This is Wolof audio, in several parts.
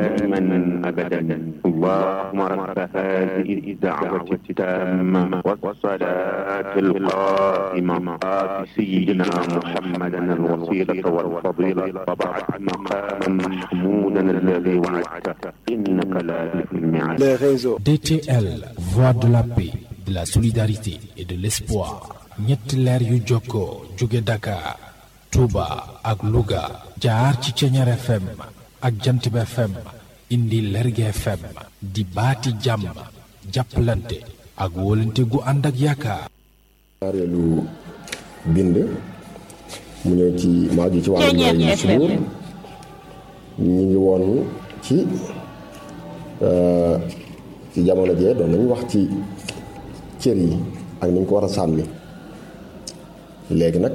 دائما أبدا اللهم رب هذه الدعوة التامة والصلاة القائمة آت سيدنا محمدا الوسيلة والفضيلة وبعد مقاما محمودا الذي وعدته إنك لا تخلف الميعاد les réseaux. DTL, voix de la paix, de la solidarité et de l'espoir. ñetti leer yu jokkoo jóge Dakar, Touba ak Louga jaar ci Ceñeer FM ak Jantib FM indi Lerge FM di baati jàmm jàppalante ak wóolante gu ànd ak yaakaar. ñaareelu bind mu ñëw ci maaju ci wàllu ñooy subuur ñu ngi woon ci ci jamono jee doon nañu wax ci cër yi ak ni ñu ko war a sàmmi léegi nag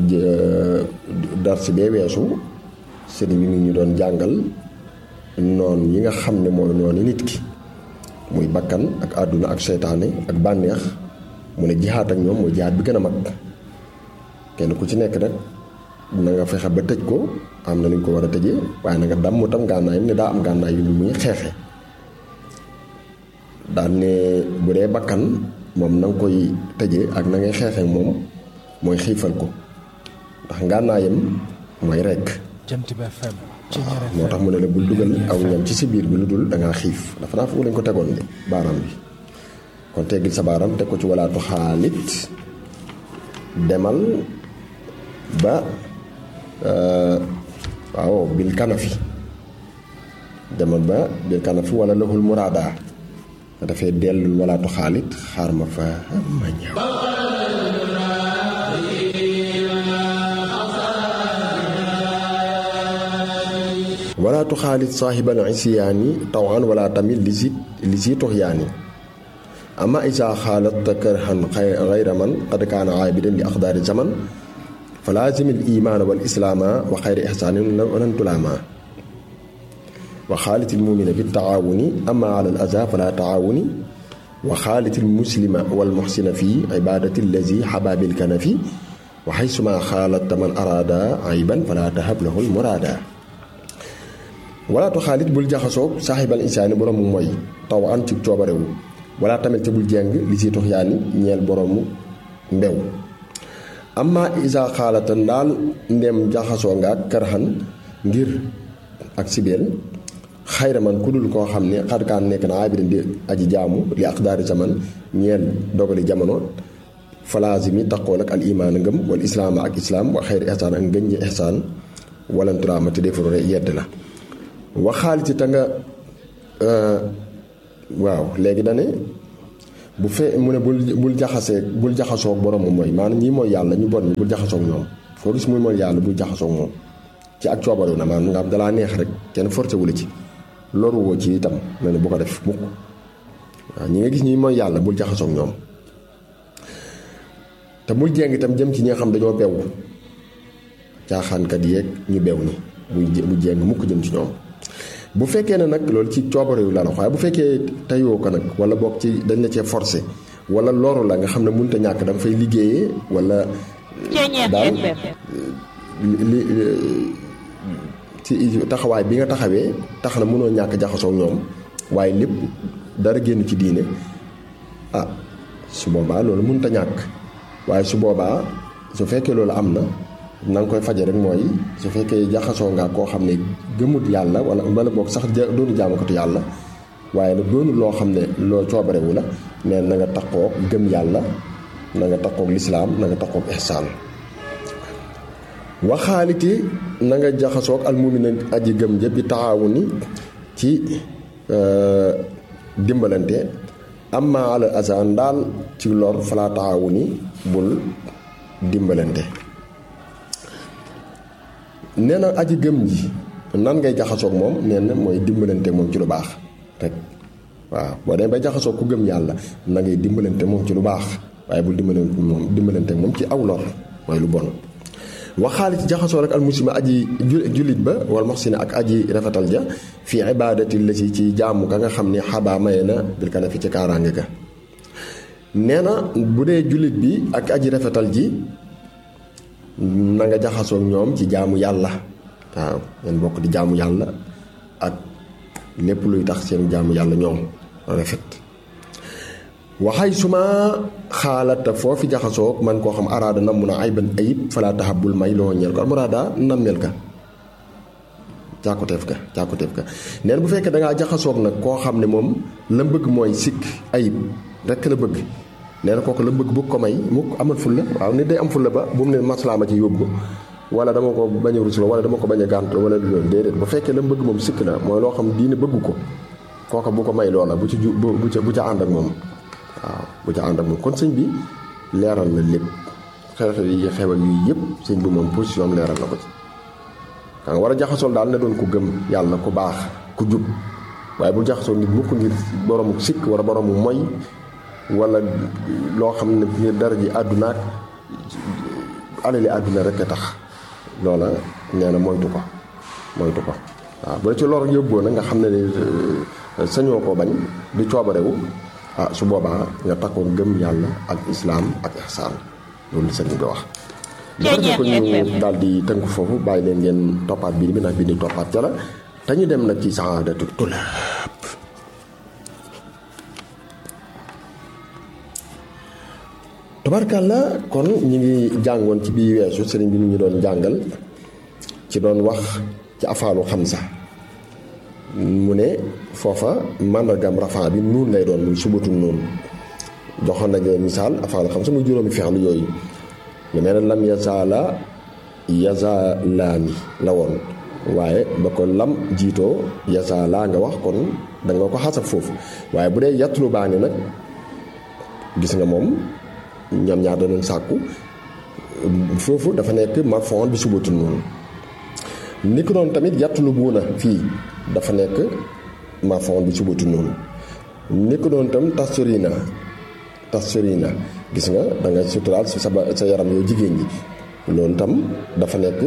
darsi bee weesu sëriñ bi ñu doon jàngal noon yi nga xam ne mooy noonu nit ki muy bakkan ak àdduna ak seytaane ak bànneex mu ne jihaat ak ñoom mooy jihaat bi gën a mag kenn ku ci nekk nag na nga fexe ba tëj ko am na nu ñu ko war a tëjee waaye na nga damm tam gànnaay ne daa am gànnaay yu muy xeexe daan ne bu dee bakkan moom na nga koy tëjee ak na ngay xeexee moom mooy xiifal ko ndax ngànnaayam mooy rekk Jantib FM Ceñeer moo tax mu ne la bul dugal aw ñam ci si biir bi lu dul dangaa xiif dafa naa foofu lañ ko tegoon de baaraam bi kon teggil sa baaraam teg ko ci walaatu xaalit demal ba waaw bil kanafi demal ba bil kanafi wala lahul muraada dafay dellul walaatu xaalit xaar ma fa ma ñëw wala tuxaalit saaxibal isyaani tawan wala tamit li si li si tuxyaani ama isa xaalat karhan xayra man qad kaana aabidan li aqdaari zaman fa laazim al imaana wal islaama wa xayra ixsaanin lan tulaama wa xaalit al mumina bi taawuni ama ala al aza fala taawuni wa xaalit al muslima wal muxsina fi ibaadati allazi xabaabil kanafi wa xaysuma xaalat man araada ayban fala tahab lahu al muraada walaatu xaalit bul jaxasoog saaxibal insaani boroomu mooy taw an ci coobarewu wala tamit te bul jeng li si tox yaani ñeel boroomu mbew amma isa xaalata ndaal ndem jaxasoo nga ak kërxan ngir ak sibeel xayra man ku dul koo xam ne xarkaan nekk na aabirin di aji jaamu li aqdaari zaman ñeel dogali jamono falaasimi taqool ak al imaan ngëm wal islaama ak islaam wa xayri ihsaan ak ngëñ ñi ihsaan walanturaama te defaru yedd la waxaaliti ta nga waaw léegi dane bu fe mu ne bul bul jaxasee bul jaxasoog boromam mooy maanaam ñii mooy yàlla ñu bon ñi bul jaxasoog ñoom foo gis muy mooy yàlla bul jaxasoog moom ci ak coobaru na maanaam nga am dalaa neex rek kenn forcé wu la ci loru woo ci itam ne ne bu ko def mukk waaw ñi nga gis ñi mooy yàlla bul jaxasoog ñoom te bul jéng itam jëm ci ñi nga xam dañoo bew caaxaankat yeeg ñu bew ni bu jéng mukk jëm ci ñoom bu fekkee ne nag loolu ci coobare yu la la waaye bu fekkee tayoo ko nag wala boog ci dañ la cee forcé wala loru la nga xam ne mënut a ñàkk da nga fay liggéeyee wala daal li ci taxawaay bi nga taxawee tax na mënoo ñàkk jaxasoo ñoom waaye lépp dara génn ci diine ah su boobaa loolu mënut a ñàkk waaye su boobaa su fekkee loolu am na na nga koy faje rek mooy su fekkee jaxasoo nga koo xam ne gëmut yàlla wala wala boog sax doonu jaamukatu yàlla waaye nag doonu loo xam ne loo coobarewu la nee na nga takkook gëm yàlla na nga takkook lislaam na nga takkook ihsaan waxaaliti na nga jaxasook almumina aji gëm jëpp bi taxawu ni ci dimbalante amma ala azan daal ci lor falaa taxawu ni bul dimbalante nee na aji gëm ji nan ngay jaxasoog moom nee na mooy dimbalante moom ci lu baax rek waaw boo demee bay jaxasoog ku gëm yàlla na ngay dimbalante moom ci lu baax waaye bul dimbalante moom dimbalante moom ci aw lor mooy lu bon waxaali ci jaxasoo rek al muslima aji jullit ba wala moxsina ak aji rafetal ja fii ibaadati la ci ci jaamu ka nga xam ne xabaa maye na bil kana fi ci kaaraange ga nee na bu dee jullit bi ak aji rafetal ji na nga jaxasoo ñoom ci jaamu yàlla waaw ngeen bokk di jaamu yàlla ak lépp luy tax seen jaamu yàlla ñoom rafet waxay suma xaalata foofi jaxasoo man koo xam araada nam mun a ayban ayib falaa taxabul may loo ñeel ko almuraada nammeel ka càkkuteef ka càkkuteef ka neen bu fekkee dangaa jaxasoog nag koo xam ne moom la bëgg mooy sikk ayib rekk la bëgg nee na kooku la bëgg bu ko may mukk amal fulla waaw nit day am fulla ba bu mu ne maslaa ma ci yóbbu wala dama ko bañ a rusloo wala dama ko bañ a gàntu wala loolu déedéet bu fekkee la bëgg moom sikk la mooy loo xam diine bëgg ko kooka bu ko may loola bu ci ju bu ca bu ca ànd ak moom waaw bu ca ànd ak moom kon sëñ bi leeral na lépp xew-xew yi xewal yu yëpp sëñ bi moom position leeral na ko ci ka nga war a jaxasool daal ne doon ku gëm yàlla ku baax ku jub waaye bu jaxasoo nit mukk ngir boroomu sikk wala boroomu moy wala loo xam ne ngir dara ji àdduna ak alali àdduna rek a tax loola nee na moytu ko moytu ko waaw bu la ci lor yóbboo nag nga xam ne ne sañoo ko bañ du coobarewu ah su boobaa nga takkoon gëm yàlla ak islaam ak ihsaan loolu sëñ bi wax dafa defee ko ñu daal di tënk foofu bàyyi leen ngeen toppaat bii bi ndax bii di toppaat ca la te ñu dem nag ci saadatu tulaab tabarkàlla kon ñi ngi jàngoon ci bii weesu sëriñ bi ñu ñu doon jàngal ci doon wax ci afaalu xamsa mu ne foofa màndargam rafaa bi nuun lay doon muy subatu nuun joxoon nañu misaal afaalu xamsa muy juróomi fexlu yooyu ñu nee na lam yazaala yazaalaani la woon waaye ba ko lam jiitoo yazaalaa nga wax kon da nga ko xasab foofu waaye bu dee yattulu baani nag gis nga moom ñoom ñaar danañ sàkku foofu dafa nekk marfon bi subatu noonu ni ko doon tamit yattulu buuna fii dafa nekk marfon bi subatu noonu ni ko doon tam tasturina tasturina gis nga da nga suturaal sa sa yaram yow jigéen ñi loolu tam dafa nekk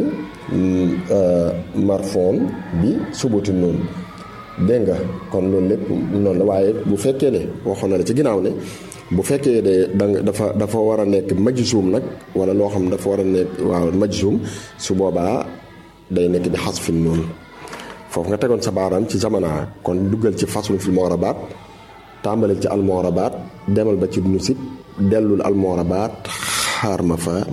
marfon bi subatu noonu dégg nga kon loolu lépp noonu la waaye bu fekkee ne waxoon na la ci ginnaaw ne bu fekkee de danga dafa dafa war a nekk majsuum nag wala loo xam dafa war a nekk waaw majsuum su boobaa day nekk bi xasfin noonu foofu nga tegoon sa baaraam ci zamana kon duggal ci fasul fil moorabaat tàmbali ci almoorabaat demal ba ci nusik dellul almoorabaat xaar ma fa